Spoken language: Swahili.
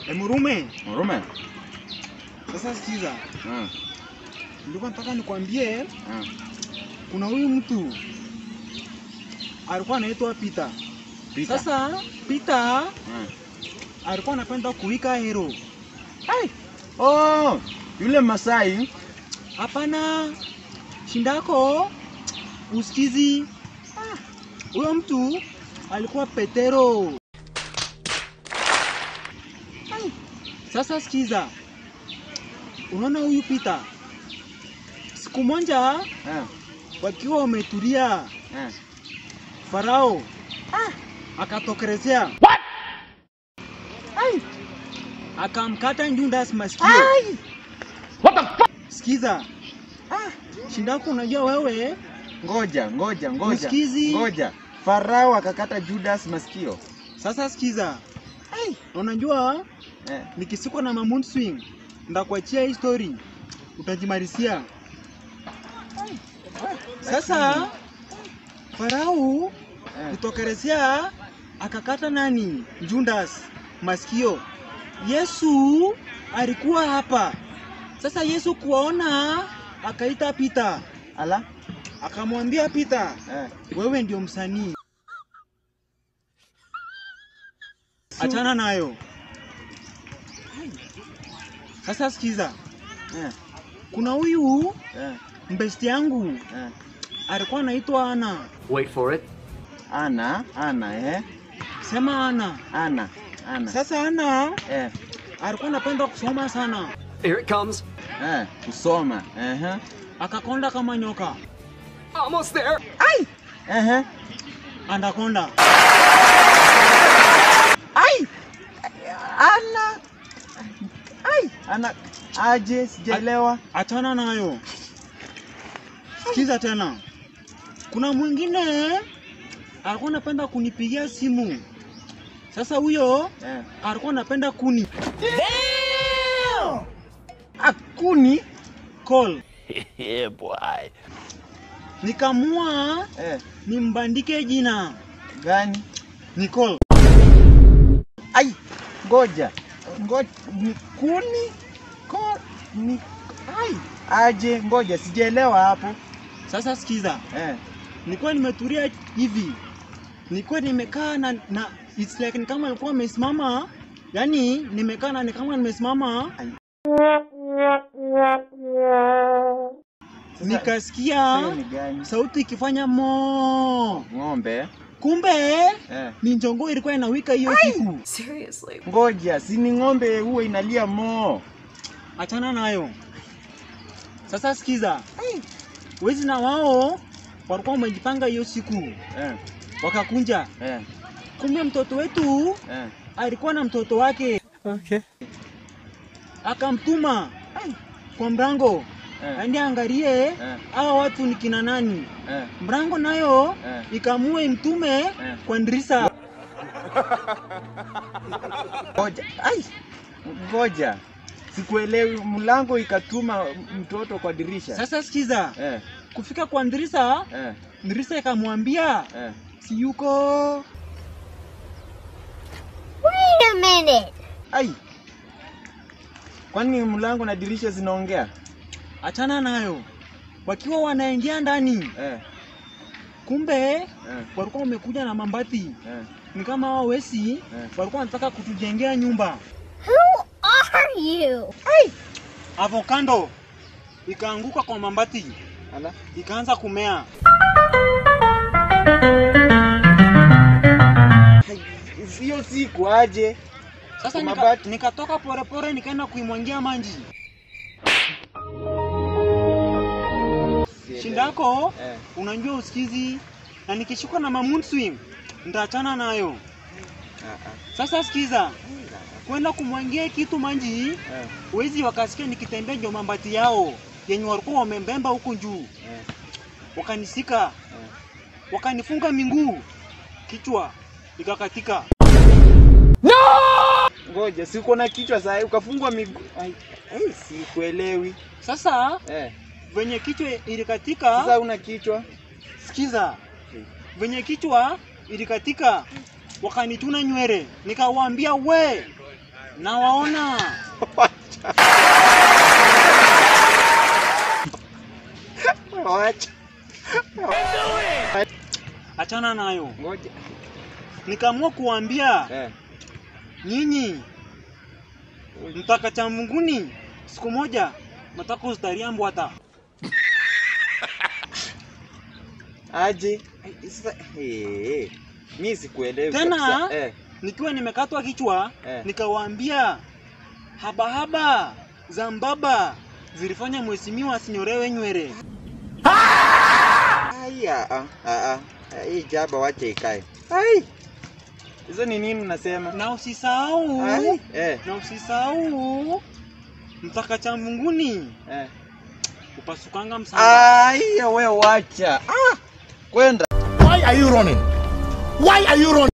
Emurume, Murume. sasa sikiza, Ah, nilikuwa nataka nikwambie, ah. kuna huyu mtu alikuwa anaitwa Peter. Pita. Sasa Peter Ah. alikuwa anapenda kuwika hero. Ai. Oh, yule Masai. Hapana, shindako usikizi. Ah, Huyo mtu alikuwa Petero. Ai, Sasa sikiza, unaona huyu Peter, siku moja Ah, wakiwa wametulia, ah. Farao akatokelezea Ai, akamkata Judas masikio. Sikiza, ah, shindako, unajua wewe Ngoja, ngoja, ngoja. Msikizi. Ngoja. Farao akakata Judas masikio. Sasa sikiza, Ai, unajua Eh. nikisikwa na mamoon swing ndakuachia hii story utajimarisia. Sasa Farao Eh. kutokelezea akakata nani? Judas masikio. Yesu alikuwa hapa. Sasa Yesu kuwaona akaita Peter, Ala. akamwambia Peter, Eh. wewe ndio msanii, achana nayo. Sasa sikiza, Eh. kuna huyu Eh. mbesti yangu Eh. alikuwa anaitwa Ana. Wait for it. Ana, ana, eh. Sema Ana. Ana, ana. Sasa Ana Eh. alikuwa anapenda kusoma sana, Here it comes. Eh. Kusoma. Eh. akakonda kama nyoka, Almost there. Eh. anakonda. Ai. Ana. Ai. Ana. Aje, sijaelewa. Achana nayo. Sikiza tena, kuna mwingine alikuwa anapenda kunipigia simu. Sasa huyo Eh. alikuwa anapenda kuni Akuni. call, yeah, boy. nikamua Eh. nimbandike jina Gani? Nicole. Ai. Ngoja. Ngoja. Ni kuni. Ko. Ni. Ai. Aje, ngoja, sijaelewa hapo. Sasa sikiza, Eh. nilikuwa nimetulia hivi, nilikuwa nimekaa na, na it's like ni kama alikuwa amesimama, yani nimekaa na ni kama nimesimama, Sasa, nikasikia hiyo ni gani? sauti ikifanya mo, Ng'ombe. kumbe Eh. ni njongoo ilikuwa inawika hiyo siku. Seriously. Ngoja, si ni ng'ombe huwa inalia moo. Achana nayo. Sasa sikiza, wezi na wao walikuwa wamejipanga hiyo siku, Eh. wakakunja. Eh. Kumbe mtoto wetu Eh. alikuwa na mtoto wake, Okay. akamtuma kwa mrango Eh. aende angalie Eh. hawa watu ni kina nani. Eh. Mrango nayo Eh. ikamua imtume kwa ndirisa. Ngoja. Ai. Ngoja. Sikuelewi, mlango ikatuma mtoto kwa dirisha. Sasa sikiza, Eh. kufika kwa ndirisa, Eh. ndirisa ikamwambia Eh. si yuko. Wait a minute. Ai. Kwani mlango na dirisha zinaongea? Achana nayo. Wakiwa wanaingia ndani, Eh. kumbe Eh. walikuwa wamekuja na mambati, Eh. ni kama hao wesi walikuwa wanataka kutujengea nyumba. Who are you? Avocado ikaanguka kwa mambati, Ala. ikaanza kumea. Hiyo siku aje? Sasa Kwa nika, mabati. nikatoka polepole nikaenda kuimwangia maji. Shindako Eh. unajua usikizi, na nikishikwa na mamoon swing nitaachana nayo. Ah, ah. Sasa sikiza, kwenda kumwangia kitu maji, Eh. wezi wakasikia nikitembea ndio mambati yao yenye walikuwa wamembemba huku juu, Eh. wakanisika, wakanifunga miguu, kichwa ikakatika. Ngoja, si uko na kichwa saa ukafungwa miguu. Ai, ai, sikuelewi. Sasa Eh. venye kichwa ilikatika, Sasa una kichwa. sikiza, venye kichwa ilikatika, wakanituna nywele, nikawaambia we, nawaona Wacha. achana nayo Ngoja. nikaamua kuwaambia Eh. nyinyi mtaka cha munguni siku moja nataka ustaria mbwata Aje. Ai, Sasa eh. Mimi sikuelewi. Tena? kabisa. Eh. nikiwa nimekatwa kichwa Eh. nikawaambia habahaba za mbaba zilifanya mheshimiwa asinyorewe nywele Aya, ah, ah, ah. Hii jaba wacha ikae. Ai. Hizo ni nini unasema? na usisahau Ai. Eh. na usisahau mtaka cha munguni Eh. upasukanga msamba Ai, we wacha. Ah. Kwenda. Why are you running? Why are you running?